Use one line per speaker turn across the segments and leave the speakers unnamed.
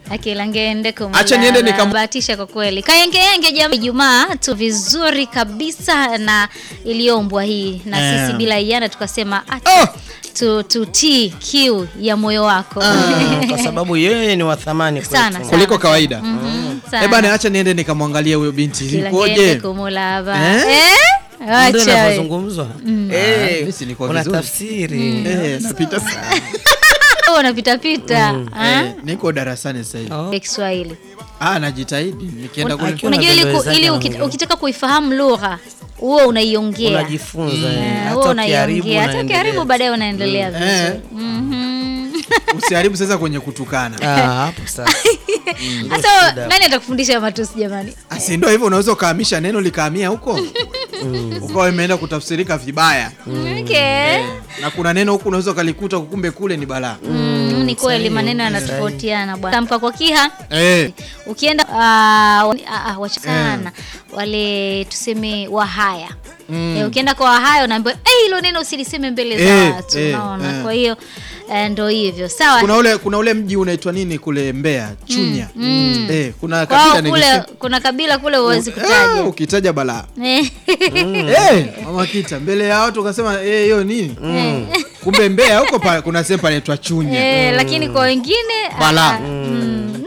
akila ngende kumulaba.
Acha niende nikam-
bahatisha kwa kweli kayengeyenge jamii Ijumaa tu vizuri kabisa na iliombwa hii na
Eh.
sisi bila iana tukasema acha
Oh!
tu tutii kiu ya moyo wako
kwa sababu yeye ni wa thamani kwetu.
Sana, sana.
kuliko kawaida
Mhm, sana.
Eh bana, acha niende nikamwangalia huyo binti
Kila ngende
ikoje.
kumulaba
Eh?
eh?
Ndio
Acha we.
inavyozungumzwa. Eh,
mimi si nilikuwa
kuna
vizuri.
tafsiri.
Eh, napita
Oh, unapita pita
eh, niko darasani sasa hivi.
Oh.
ya Kiswahili
Ah, najitahidi nikienda kule.
Akiwa
unajua ili, ku,
Unabembelezana
ili
na
ukit-
mwingine.
ukitaka kuifahamu lugha huo unaiongea
Unajifunza. eh.
Eh,
Hata
huo
ukiharibu
unaiongea hata
unaendelea.
ukiharibu baadaye unaendelea
Eh.
vizuri Mhm.
Usiharibu sasa kwenye kutukana.
Ah, hapo sasa.
hasa nani atakufundisha matusi jamani
Asi ndio hivyo, unaweza ukaamisha neno likahamia huko ukawa imeenda kutafsirika vibaya,
okay.
na kuna neno huku unaweza ukalikuta kumbe kule ni balaa.
Mm, ni kweli maneno yanatofautiana bwana tamka kwa kiha
Eh,
ukienda ah, wa- ah, ah, wacha sana wale tuseme wahaya Eh, ukienda kwa wahaya unaambiwa "Eh, hilo neno usiliseme mbele za
Eh,
watu
eh,
unaona
eh.
kwa hiyo eh, ndo hivyo sawa
kuna ule kuna ule mji unaitwa nini kule Mbeya, Chunya. Eh, kuna
kwao
kabila
kule
nilisema-
kuna kabila kule huwezi
Ah,
kutaja
ukitaja balaa
Eh.
Eh, mama kita mbele ya watu ukasema eh, hiyo nini? Kumbe Mbeya huko pa, kuna sehemu panaitwa Chunya.
Eh, lakini kwa wengine ah,
Balaa.
ah, mm.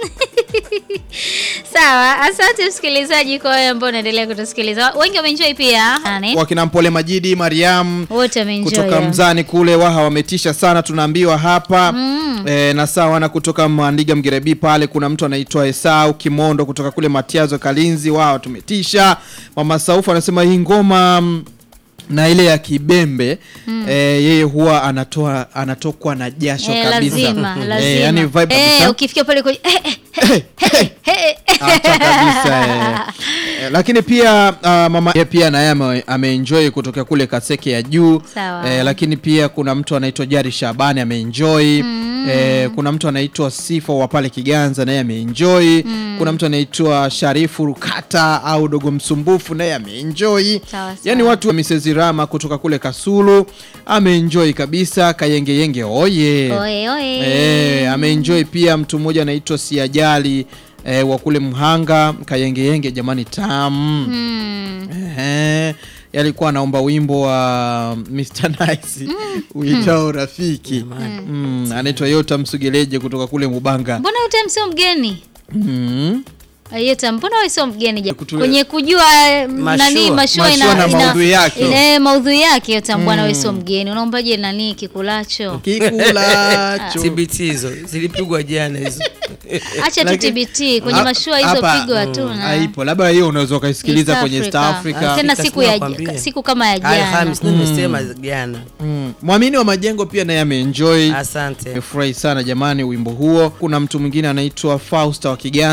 sawa asante msikilizaji kwa wewe ambao unaendelea kutusikiliza wengi wameenjoy pia Nani?
Wakina Mpole Majidi, Mariam
wote wameenjoy
kutoka
ya.
Mzani kule Waha wametisha sana, tunaambiwa hapa e, na sawa na kutoka Mwandiga Mgerebi pale kuna mtu anaitwa Esau Kimondo kutoka kule Matiazo Kalinzi, wao tumetisha. Mama Saufu anasema hii ngoma mm, na ile ya kibembe eh, yeye huwa anatoa anatokwa na jasho
Eh,
kabisa
lazima
Eh,
lazima
yani vibe
Eh,
kabisa.
ukifikia pale kwenye eh, eh, eh, eh, eh, eh.
Acha kabisa eh. Eh, lakini pia ah, mama yeye pia naye ame- ameenjoy kutoka kule Kaseke ya juu
Sawa.
eh, lakini pia kuna mtu anaitwa Jari Shabani ameenjoy eh, kuna mtu anaitwa Sifa wa pale Kiganza naye ameenjoy kuna mtu anaitwa Sharifu Rukata au Dogo Msumbufu naye ameenjoy
Sawa, sawa.
yani watu wa Mrs. Rama kutoka kule Kasulu ameenjoy kabisa Kayengeyenge oye
Oe, oe.
Eh, ameenjoy pia mtu mmoja anaitwa Siajali eh, wa kule Mhanga Kayengeyenge, jamani tam
Mm.
eh, yalikuwa anaomba wimbo wa Mr. Nice uitao rafiki mm, anaitwa Yota Msugeleje kutoka kule Mubanga
mbona utem sio mgeni
mm.
Yeta, mbona wewe sio mgeni ja-
Kutule-
kwenye kujua eh, nani mashua
Mashua
ina,
na
ina-
maudhui yake.
ina- eh, maudhui yake Yeta, mbwana wewe sio mgeni unaombaje nani kikulacho
Kikulacho
TBT hizo zilipigwa jana hizo.
acha tu
Lakini-
TBT kwenye
Ha-
mashua hizo
hapa,
pigwa tu na
haipo, labda hiyo unaweza ukaisikiliza
East
kwenye East
Africa.
Africa.
tena
Afrika
siku ya
sinakwambia.
siku kama ya
Haya,
jana
Hamis nimesema jana.
Mm. Mwamini wa majengo pia naye ameenjoy
Asante.
Nimefurahi sana jamani wimbo huo. Kuna mtu mwingine anaitwa Fausta wa Kiganza